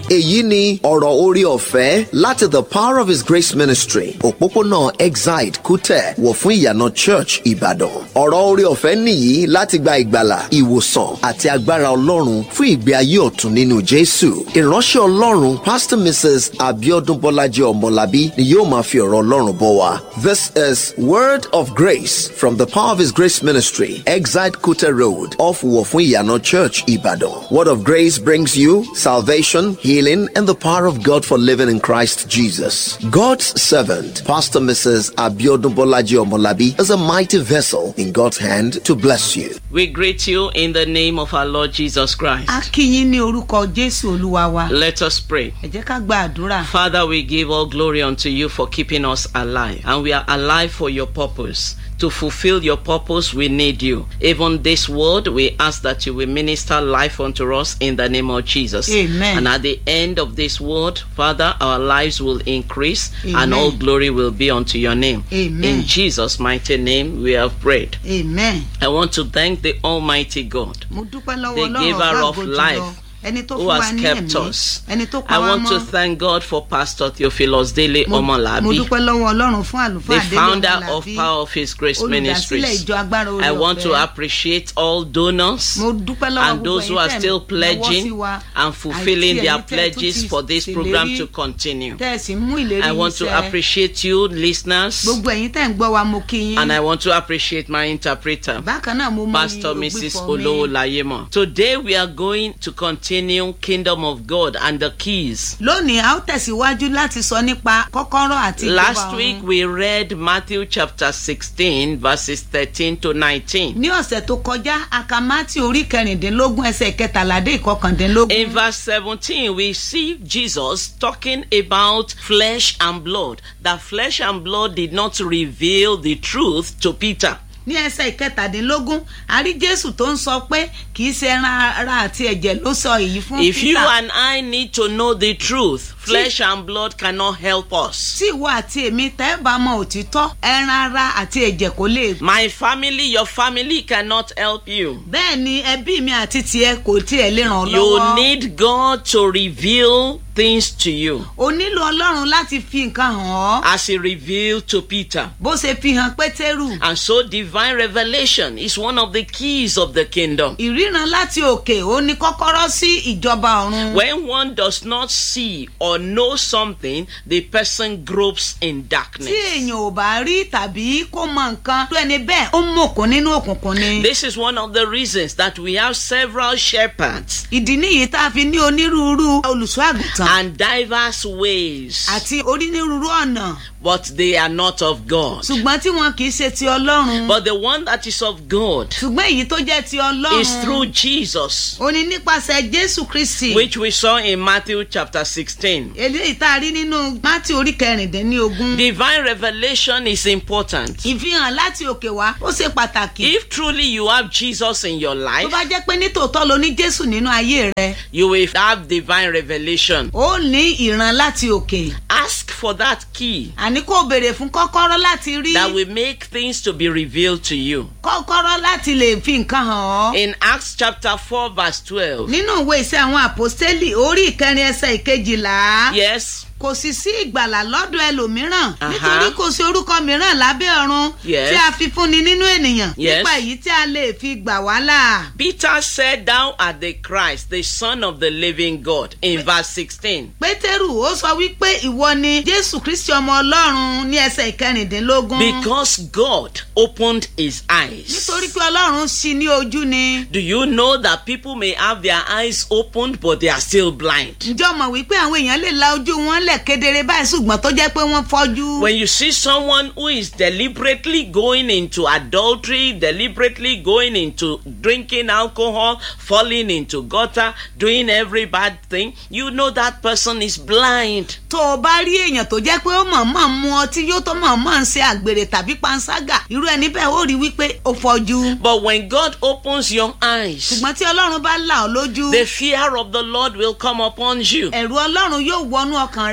èyí ni ọ̀rọ̀ orí ọ̀fẹ́ láti the power of his grace ministry òpópónà exide kútẹ̀ wọ̀ fún ìyànà church ìbàdàn ọ̀rọ̀ orí ọ̀fẹ́ nìyí láti gba ìgbàlà ìwòsàn àti agbára ọlọ́run fún ìgbé ayé ọ̀tun nínú jésù ìránṣẹ́ ọlọ́run pastor mrs abiodun bọ́lájí ọmọlábí ni yóò máa fi ọ̀rọ̀ ọlọ́run bọ̀ wá this is word of grace from the power of his grace ministry exide kútẹ̀ road off wọ̀ fún ìyànà church ìbàdàn word of grace brings you salvation healing and the power of god for living in christ jesus god's servant pastor mrs abiodun bọ́lájí ọmọlábí is a mighty vessel in god's hand to bless you We greet you in the name of our Lord Jesus Christ. a kí yín ní orúkọ jésù olúwa wa Let us pray. ẹ jẹ́ ká gba àdúrà Father, we give all glory unto you for keeping us alive, and we are alive for your purpose. To fulfill your purpose, we need you. Even this word, we ask that you will minister life unto us in the name of Jesus. Amen. And at the end of this word, Father, our lives will increase and Amen. all glory will be unto your name. Amen. In Jesus' mighty name, we have prayed. amen. I want to thank the Almighty God mo dúpẹ́ lọ́wọ́ The ọlọ́run giver ọ̀gá of ògo jùlọ life ẹni tó who fún wa has ní kept ẹ̀mí us. ẹni tó pa I wá want to mọ́ thank God for Pastor Theophilus Dele mo mo Omolabi, dúpẹ́ lọ́wọ́ ọlọ́run fún àlùfáà the délé founder ọmọlábí of Power of His Grace olùdásílẹ̀ Ministries. ìjọ agbára orí I want to ọ̀fẹ́. appreciate all donors mo dúpẹ́ lọ́wọ́ and gbogbo those who ẹ̀yin are tẹ́ still náwó sí pledging wa, and fulfilling àti their ẹ̀yin tẹ́ tún pledges ti for this program ṣèlérí, to continue. tẹ́ ẹ sì mú ìlérí I yín want to ṣẹ. appreciate you, listeners, gbogbo ẹ̀yin tẹ́ ń gbọ́ wa mo kí yín and I want to appreciate my interpreter. bákan náà mo mọ Pastor Mrs. Olowolayemo. Today we are going to continue Kingdom of God and the keys. lónìí a ó tẹ̀síwájú láti sọ nípa kọ́kọ́rọ́ àti ìjọba Last ọ̀run. week we read Matthew chapter 16 verses 13 to 19. ní ọ̀sẹ̀ tó kọjá akamati orí kẹrìndínlógún ẹsẹ̀ kẹtàládé ìkọkàndínlógún. In verse 17, we see Jesus talking about flesh and blood. That flesh and blood did not reveal the truth to Peter. ní ẹsẹ̀ ìkẹtàdínlógún a rí jésù tó ń sọ pé kì í ṣe ẹran ara àti ẹ̀jẹ̀ ló sọ èyí fún If you peter and I need to know the truth, flesh and blood cannot help us. tí ìwọ àti èmi tẹ́ bá mọ òtítọ́ ẹran ara àti ẹ̀jẹ̀ kò lè. My family, your family cannot help you. bẹ́ẹ̀ ni ẹbí mi àti tiẹ̀ kò tiẹ̀ lè ràn ọ́ You lọ́wọ́. need God to reveal things to you o nílò ọlọ́run láti fi nǹkan hàn ọ́ as He revealed to Peter. bó ṣe fi hàn pétérù. And so, divine revelation is one of the keys of the kingdom. ìríran láti òkè ó ní kọ́kọ́rọ́ sí ìjọba ọ̀run. When one does not see or know something, the person gropes in tí darkness. èèyàn ò bá rí tàbí kó mọ nǹkan tó ẹni bẹ́ẹ̀ ó mọ̀kún nínú òkùnkùn ni. This is one of the reasons that we have several shepherds ìdí nìyí tá a fi ní onírúurú olùṣọ́ àgùntàn and diverse ways, àti onírúurú ọ̀nà but they are not of God. ṣùgbọ́n tí wọn kì í ṣe ti ọlọ́run But the one that is of God ṣùgbọ́n èyí tó jẹ́ ti is through ọlọ́run Jesus, ó ní nípasẹ̀ jésù kristi which we saw in Matthew chapter 16. eléyìí tá a rí nínú mátì orí kẹrìndínlógún Divine revelation is important. ìfihàn láti òkè wá ó ṣe pàtàkì If truly you have Jesus in your tó life, bá jẹ́ pé nítòótọ́ lo ní jésù nínú ayé rẹ you will have divine revelation. ó ní ìran láti òkè Ask for that key àní kò béèrè fún kọ́kọ́rọ́ láti rí that will make things to be revealed to you. kọ́kọ́rọ́ láti lè fi nǹkan hàn ọ́. In Acts chapter 4, verse 12. nínú ìwé iṣẹ́ àwọn àpòstélì orí ìkẹrin ẹsẹ̀ ìkejìlá Yes, kò sì sí ìgbàlà lọ́dọ̀ ẹlòmíràn Aha. nítorí kò sí orúkọ mìíràn lábẹ́ ọ̀run Yes. tí a fi fúnni nínú ènìyàn Yes. nípa èyí tí a lè fi gbà wá là. Peter said, Thou art the Christ, the Son of the living God, in verse 16. pétérù ó sọ wípé ìwọ ni jésù kristi ọmọ ọlọ́run ní ẹsẹ̀ ìkẹrìndínlógún Because God opened his eyes. nítorí pé ọlọ́run ṣí ní ojú ni. Do you know that people may have their eyes opened but they are still blind? ǹjọ́ mọ̀ wípé àwọn èèyàn lè la ojú wọn lẹ̀ kedere báyìí ṣùgbọ́n tó jẹ́ pé wọ́n fọ́jú. When you see someone who is deliberately going into adultery, deliberately going into drinking alcohol, falling into gutter, doing every bad thing, you know that person is blind. tó o bá rí èèyàn tó jẹ́ pé ó mọ̀ọ́mọ̀ mu ọtí yóò tó mọ̀ọ́mọ̀ ń ṣe àgbèrè tàbí panṣágà irú ẹni bẹ́ẹ̀ ó rí wípé ó fọjú. But when God opens your eyes, ṣùgbọ́n tí ọlọ́run bá là ọ́ lójú the fear of the Lord will come upon you. ẹ̀rù ọlọ́run yóò wọnú ọkàn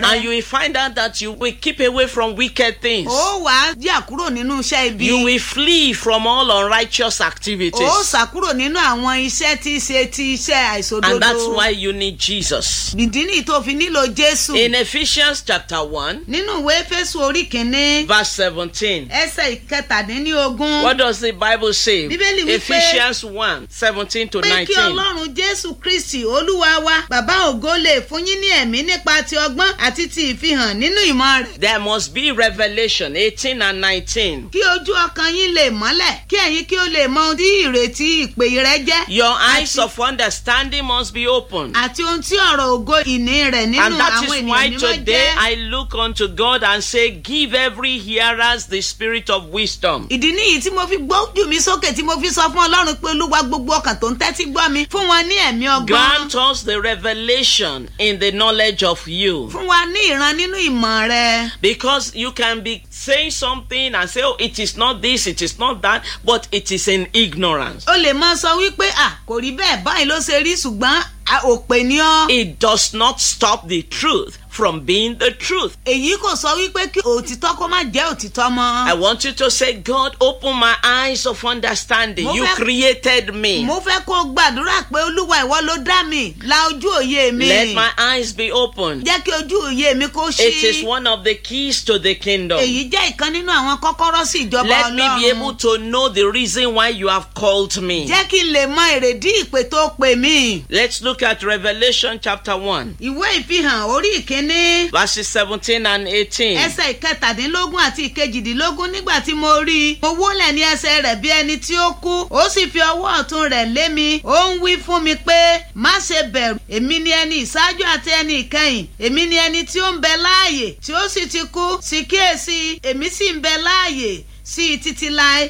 rẹ. And you will find out that you will keep away from wicked things. ó wàá jà kúrò nínú iṣẹ́ ibi. You will flee from all unrighteous activities. ó sà kúrò nínú àwọn iṣẹ́ tí í ṣe ti iṣẹ́ àìsòdodo. And that's why you need Jesus. ìdí nìyí tó fi nílò jésù. In Ephesians chapter 1, nínú ìwé fésù orí kìíní verse 17. ẹsẹ̀ ìkẹtàdínlógún. What does the Bible say? Bíbélì wípé- Ephesians 1, 17 to pé kí 19. ọlọ́run jésù kristi olúwa wa bàbá ògo lè fún yín ní ẹ̀mí nípa ti ọgbọ́n àti ti ìfihàn nínú ìmọ̀ rẹ̀. There must be revelation 18 and 19. kí ojú ọkàn yín lè mọ́lẹ̀ kí ẹ̀yin kí ó lè mọ ohun tí ìrètí ìpè rẹ jẹ́. Your eyes Àti- of understanding must be open. àti ohun tí ọ̀rọ̀ ògo ìní rẹ̀ nínú And that àwọn is why ènìyàn mímọ́ today jẹ́. I look unto God and say, Give every hearers the spirit of wisdom. ìdí nìyí tí mo fi gbójú mi sókè tí mo fi sọ fún ọlọ́run pé olúwa gbogbo ọkàn tó ń tẹ́tí gbọ́ mi fún wọn ní ẹ̀mí ọgbọ́n Grant us the revelation in the knowledge of you. fún wa ní ìran nínú ìmọ̀ rẹ. Because you can be saying something and say, Oh, it is not this, it is not that, but it is in ignorance. o lè máa sọ wípé à kò rí bẹ́ẹ̀ báyìí ló ṣe rí ṣùgbọ́n à, òpè ni ọ́. It does not stop the truth from being the truth. èyí kò sọ wípé kí òtítọ́ kó má jẹ́ òtítọ́ mọ́. I want you to say, God, open my eyes of understanding. Mo You fẹ́- created me. mo fẹ́ kó o gbàdúrà pé olúwa ìwọ ló dá mi la ojú òye mi. Let my eyes be open. jẹ́ kí ojú òye mi kó ṣí. It is one of the keys to the kingdom. èyí jẹ́ ìkan nínú àwọn kọ́kọ́rọ́ sí ìjọba Let me be ọlọ́run. able to know the reason why you have called me. jẹ́ kí n lè mọ èrèdí ìpè tó pè mí. Let's look at Revelation chapter 1, ìwé ìfihàn orí ìkíní verses 17 and 18. ẹsẹ̀ ìkẹtàdínlógún àti ìkejìdínlógún nígbà tí mo rí i mo wólẹ̀ ní ẹsẹ̀ rẹ̀ bí ẹni tí ó kú ó sì fi ọwọ́ ọ̀tún rẹ̀ lé mi ó ń wí fún mi pé má ṣe bẹ̀rù èmi ni ẹni ìṣáájú àti ẹni ìkẹyìn èmi ni ẹni tí ó ń bẹ láàyè tí ó sì ti kú sì kíyèsí èmi sì ń bẹ láàyè sí i títí láé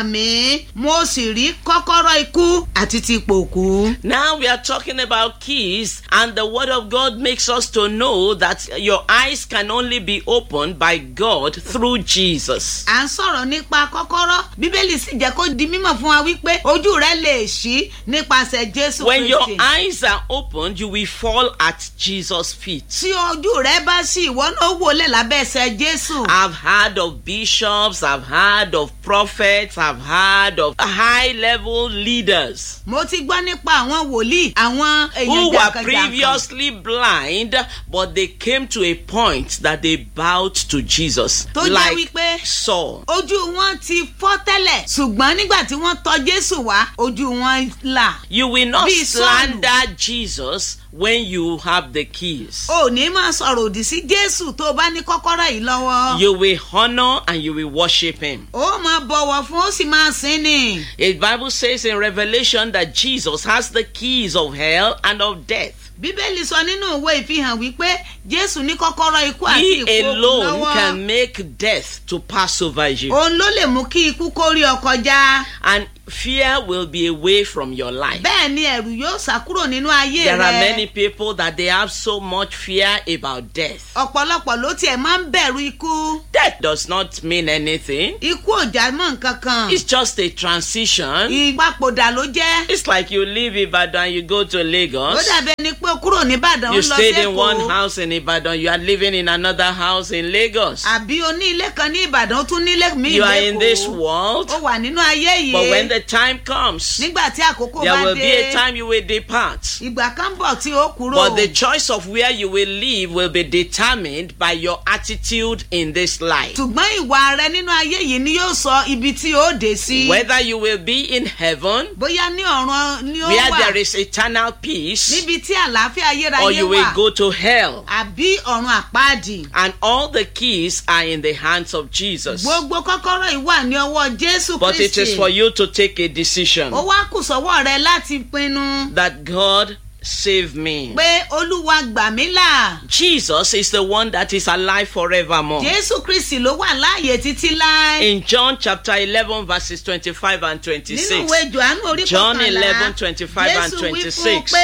àmì mo sì rí kọ́kọ́rọ́ ikú àti ti ipò òkú. Now we are talking about keys, and the Word of God makes us to know that your eyes can only be opened by God through Jesus. à ń sọ̀rọ̀ nípa kọ́kọ́rọ́ bíbélì sì jẹ́ kó di mímọ̀ fún wa wípé ojú rẹ lè ṣí nípasẹ̀ jésù When your kristi. eyes are opened, you will fall at Jesus' feet. tí ojú rẹ bá ṣí ìwọ náà wọlé lábẹ́ ẹsẹ̀ jésù. I've heard of bishops, I've heard of prophets, I've heard of high level leaders mo ti gbọ́ nípa àwọn wòlíì àwọn who èèyàn were jàǹkànjàǹkàn previously blind, but they came to a point that they bowed to Jesus, tó jẹ́ like wípé Saul. ojú wọn ti fọ́ tẹ́lẹ̀ ṣùgbọ́n nígbà tí wọ́n tọ jésù wá ojú wọn là. You will not Bí Sọ́ọ̀lù. slander Jesus when you have the keys. o ní máa sọ̀rọ̀ òdì sí jésù tó o bá ní kọ́kọ́rọ́ yìí lọ́wọ́. You will honor and you will worship him. ó máa bọ̀wọ̀ fún ó sì máa sìn ní. The Bible says in Revelation that Jesus has the keys of hell and of death. bíbélì sọ nínú ìwé ìfihàn wípé jésù ní kọ́kọ́rọ́ ikú àti He ìkó alone lọ́wọ́. can make death to pass over you. òun ló lè mú kí ikú kó rí ọ kọjá. And fear will be away from your life. bẹ́ẹ̀ ni ẹ̀rù yóò sá kúrò nínú ayé There are rẹ. many people that they have so much fear about death. ọ̀pọ̀lọpọ̀ ló tiẹ̀ máa ń bẹ̀rù ikú. Death does not mean anything. ikú ò já mọ́ nǹkan kan. It's just a transition. ìgbàpòdà ló jẹ́. It's like you leave Ibadan, you go to ó Lagos. dàbí ẹni pé o kúrò nìbàdàn You ń lọ stayed in one sẹ́kọ̀ọ́. house in Ibadan, you are living in another house in Lagos. àbí o ní ilé kan ní ìbàdàn ó tún ní ilé míì You are in this lẹ́kọ̀ọ́. world, ó wà nínú ayé but when yìí. the time comes, nígbà tí àkókò there bá will be dé. a time you will depart. ìgbà kan bọ̀ tí ó kúrò. But the choice of where you will live will be determined by your attitude in this life. ṣùgbọ́n ìwà rẹ nínú ayé yìí ni yóò sọ ibi tí ó dé sí. Whether you will be in heaven, bóyá ní ọ̀run ni ó where wà there is eternal peace, níbi tí àlàáfíà or ayérayé you will wà go to hell. àbí ọ̀run àpáàdì. And all the keys are in the hands of Jesus. gbogbo kọ́kọ́rọ́ yìí wà ní ọwọ́ jésù But it is kristi. for you to take a decision ó wá kù sọ́wọ́ rẹ láti pinnu that God save me. pé olúwa gbà mí là. Jesus is the one that is alive forevermore. jésù kristi ló wà láàyè títí láé. In John chapter 11, verses 25 and nínú 26. ìwé johannu orí John kọkànlá 11, 25 and jésù wí fún un 26. pé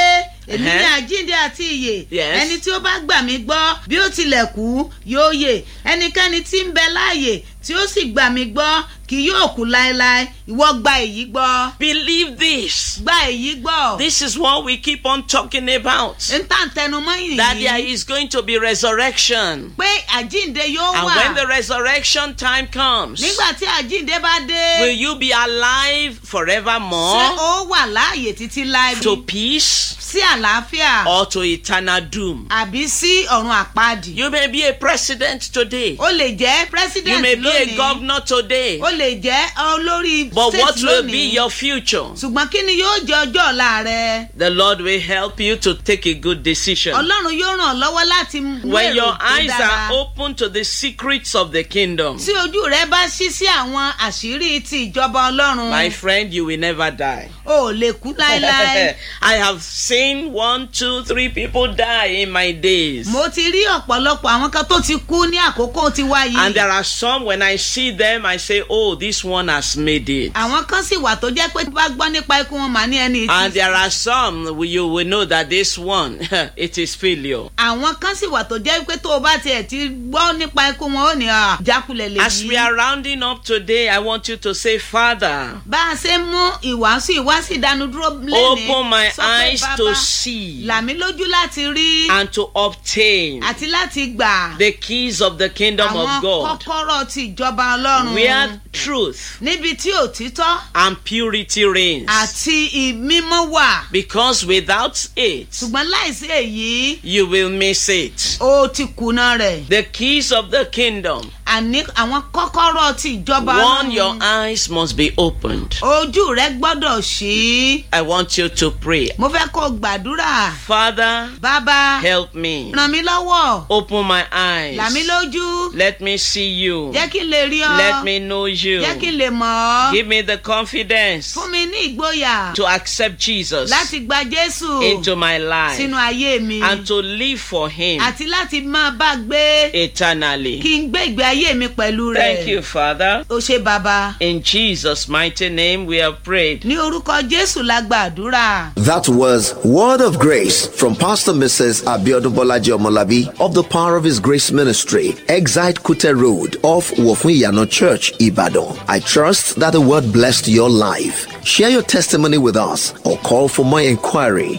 èmi ní Uh-huh. àjíǹde àti ìyè Yes. ẹni tí ó bá gbà mí gbọ́ bí ó tilẹ̀ kú yóò yè ẹnikẹ́ni tí ń bẹ láàyè tí ó sì gbà mí gbọ́ kì yóò kú láéláé ìwọ gba èyí gbọ́ Believe this. gba èyí gbọ́ This is what we keep on talking about. ń tà ń tẹnumọ́ That there yìí is going to be resurrection. pé àjíǹde yóò And wà when the resurrection time comes, nígbà tí àjíǹde bá dé will you be alive ṣé forevermore ó wà láàyè títí láì to peace sí àlàáfíà or to eternal doom? àbí sí ọ̀run àpáàdì You may be a president today. ó lè jẹ́ You president may be a lónìí governor today. ó lè jẹ́ olórí But state what will be lónìí your future? ṣùgbọ́n kí ni yóò jẹ́ ọjọ́ ọ̀la rẹ The Lord will help you to take a good decision. ọlọ́run yóò ràn ọ́ lọ́wọ́ láti mú When èrò your tó eyes dára. are open to the secrets of the kingdom, tí ojú rẹ bá ṣí sí àwọn àṣírí ti ìjọba ọlọ́run my friend, you will never die. o ò lè kú láéláé I have seen one, two, three people die in my days. mo ti rí ọ̀pọ̀lọpọ̀ àwọn kan tó ti kú ní àkókò tiwa yìí And there are some, when I see them, I say, oh, this one has made it. àwọn kan sì wà tó jẹ́ pé bá gbọ́ nípa ikú wọn mà ní ẹni And tí there are some, you will know that this one, it is failure. àwọn kan sì wà tó jẹ́ pé tó o bá tiẹ̀ ti gbọ́ nípa ikú wọn ó ní à, jákulẹ̀ lè As we yí. are rounding up today, I want you to say, Father, bá a ṣe mú ìwàásù ìwàásù ìdánudúró lẹ́nìí open my sọ pé eyes bàbá to see là mí lójú láti rí and to obtain àti láti gbà the keys of the kingdom àwọn of God, kọ́kọ́rọ́ ti ìjọba ọlọ́run where truth níbi tí òtítọ́ and purity reigns. àti ìmímọ́ wà Because without it, ṣùgbọ́n láìsí èyí you will miss it. ó ti kùnà rẹ̀ The keys of the kingdom. àní àwọn kọ́kọ́rọ́ ti ìjọba One, your ọlọ́run eyes must be opened. ojú rẹ gbọ́dọ̀ ṣí I want you to pray. mo fẹ́ kó o gbàdúrà Father, bàbá help me. ràn mí lọ́wọ́ Open my là mí eyes. lójú Let me see you. jẹ́ kí n lè rí ọ Let me know you. jẹ́ kí n lè mọ̀ ọ́ Give me the confidence fún mi ní ìgboyà to accept Jesus láti gba jésù into my life sínú ayé mi and to live for Him àti láti máa bá gbé eternally. kí n gbé ìgbé ayé mi pẹ̀lú rẹ̀ Thank you, Father. o ṣe bàbá In Jesus' mighty name, we have prayed. ní orúkọ jésù la gbàdúrà. That was Word of Grace from Pastor Mrs. Abiodun Bolaji Omolabi of the Power of His Grace Ministry, Exite Kute Road off Wofuyano Church, Ibadan. I trust that the word blessed your life. Share your testimony with us or call for more inquiry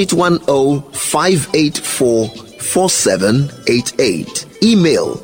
0810 584 4788. Email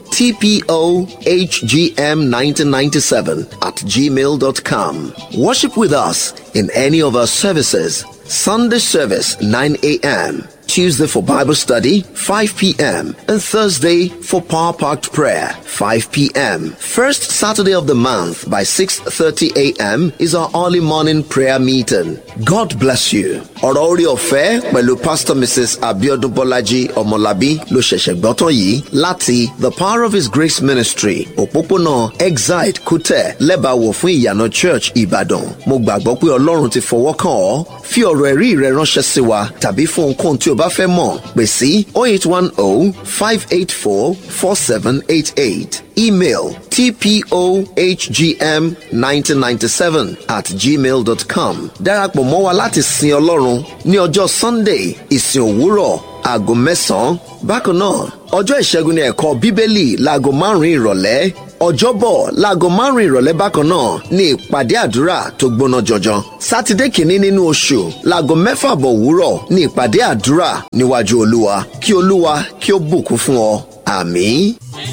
tpohgm1997 at gmail.com. Worship with us in any of our services. Sunday service 9 a.m. Tuesday for Bible study 5 p.m. and Thursday for power packed prayer 5 p.m. First Saturday of the month by 6:30 a.m. is our early morning prayer meeting. God bless you. Ọ̀rọ̀ orí ọ̀fẹ́ pẹ̀lú Pastor Mrs. Abiodun Bolaji Ọmọlábí ló ṣẹ̀ṣẹ̀ gbọ́tàn yìí láti The Power of His Grace Ministry òpópónà Exide Kútẹ̀ lẹ́bàáwò fún ìyànà Church Ìbàdàn. Mo gbàgbọ́ pé Ọlọ́run ti fọwọ́ kàn ọ́. Fi ọ̀rọ̀ ẹ̀rí rẹ ránṣẹ́ sí wa tàbí fún ohunkóhun tí o bá fẹ́ mọ̀ pè sí 0810 584 4788. Email tpohgm1997 at gmail.com. Darapọ̀ mọ́ wa láti sin Ọlọ́run ní ọjọ́ Sunday ìsìn òwúrọ̀ aago mẹ́sàn-án. Bákan náà, ọjọ́ ìṣẹ́gun ní ẹ̀kọ́ Bíbélì láago márùn-ún ìrọ̀lẹ́. Ọjọ́bọ̀ láago márùn-ún ìrọ̀lẹ́ bákan náà ní ìpàdé àdúrà tó gbóná jọjọ. Sátidé kìíní nínú oṣù láago mẹ́fà bọ̀ òwúrọ̀ ní ìpàdé àdúrà níwájú Olúwa. Kí Olúwa kí ó bùkún fún ọ. Àmín.